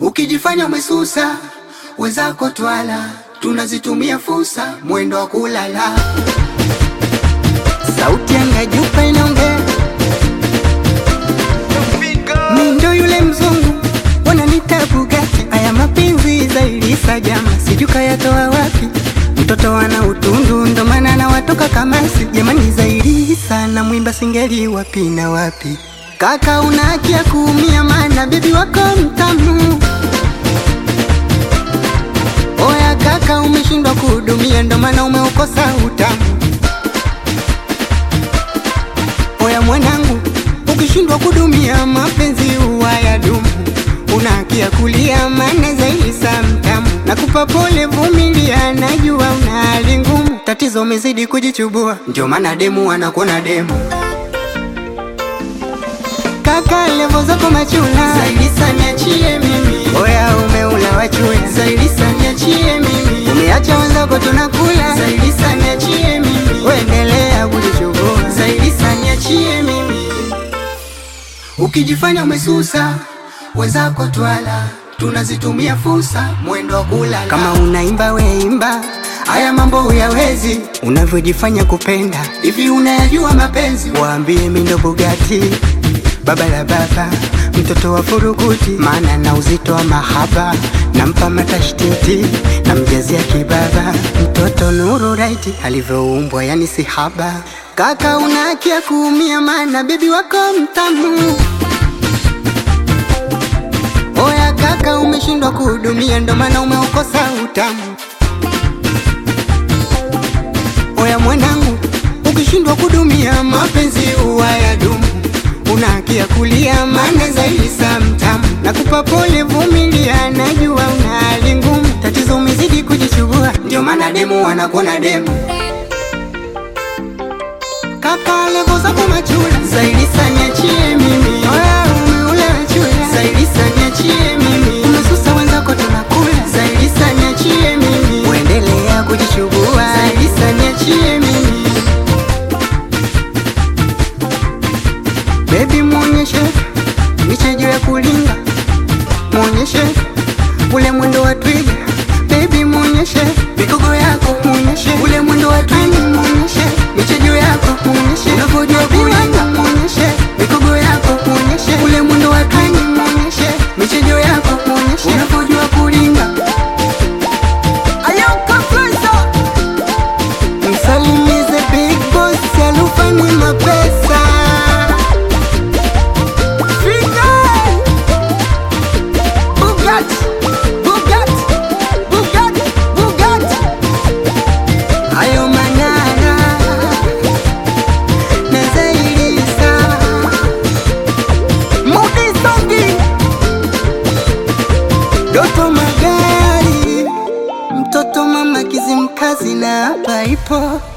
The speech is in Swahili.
Ukijifanya umesusa, wenzako twala, tunazitumia fursa, mwendo wa kulala. Sauti yanga jupa inaongea, mi ndo yule mzungu, wananita Bugatti. Aya mapenzi zaidi sajama, sijui kayatoa wapi mtoto wana utundu, ndo maana na watoka kamasi. Jamani, zaidi sana mwimba singeli wapi na wapi? Kaka una haki ya kuumia, maana bibi wako mtamu. Oya kaka, umeshindwa kuhudumia, ndo maana umeukosa utamu. Oya mwanangu, ukishindwa kudumia mapenzi huwa ya dumu. Una haki ya kulia, maana zaidi saa mtamu. Nakupa pole, vumilia, najua una hali ngumu. Tatizo umezidi kujichubua, ndio maana demu anakuona demu. Kaka levo zako machula zaidi sana, niachie mimi. Oya umeula wachula zaidi sana, niachie mimi. Umeacha wenzako tunakula zaidi sana, niachie mimi. Uendelea kujichubua zaidi sana, niachie mimi. Ukijifanya umesusa, wenzako twala, tunazitumia fursa, mwendo wa kulala. Kama unaimba we imba, haya mambo huyawezi, unavyojifanya kupenda hivi. Unayajua mapenzi? Waambie mi ndo Bugatti, baba la baba, mtoto wa furukuti, maana na uzito wa mahaba, nampa matashtiti, namjazia kibaba, mtoto nuru raiti, alivyoumbwa yani si haba. Kaka una haki ya kuumia, maana bibi wako mtamu. Oya kaka, umeshindwa kuhudumia, ndo maana umeukosa utamu. Oya mwanangu, ukishindwa kudumia mapenzi huwa ya dumu. Una haki ya kulia, maana zaidi saa mtamu. Nakupa pole, vumilia, najua una hali ngumu. Tatizo umezidi kujichubua, ndio maana demu wanakuona demu. Kaka levo zako machula zaidi sana, niachie mimi. Oya umeula chula zaidi sana, niachie mimi. Umesusa wenzako tunakula zaidi sana, niachie mimi. Uendelea kujichubua zaidi sana, niachie mimi. Baby muonyeshe michejo ya kulinga, muonyeshe ule mwendo wa twiga. Baby muonyeshe mikogo yako, muonyeshe ule mwendo wa twiga, muonyeshe michejo yako, muonyeshe unavyojua kulinga, muonyeshe mikogo yako, muonyeshe ule mwendo wa twiga, muonyeshe michejo yako, muonyeshe unavyojua kulinga. Ayaka Flesa Msalimize big boss alufani mapesa Fidel Bugatti Bugatti Bugatti Bugatti Hayo manara na zaidi sana Mudi Songi Doto Magari Mtoto mama Kizimkazi na hapa ipo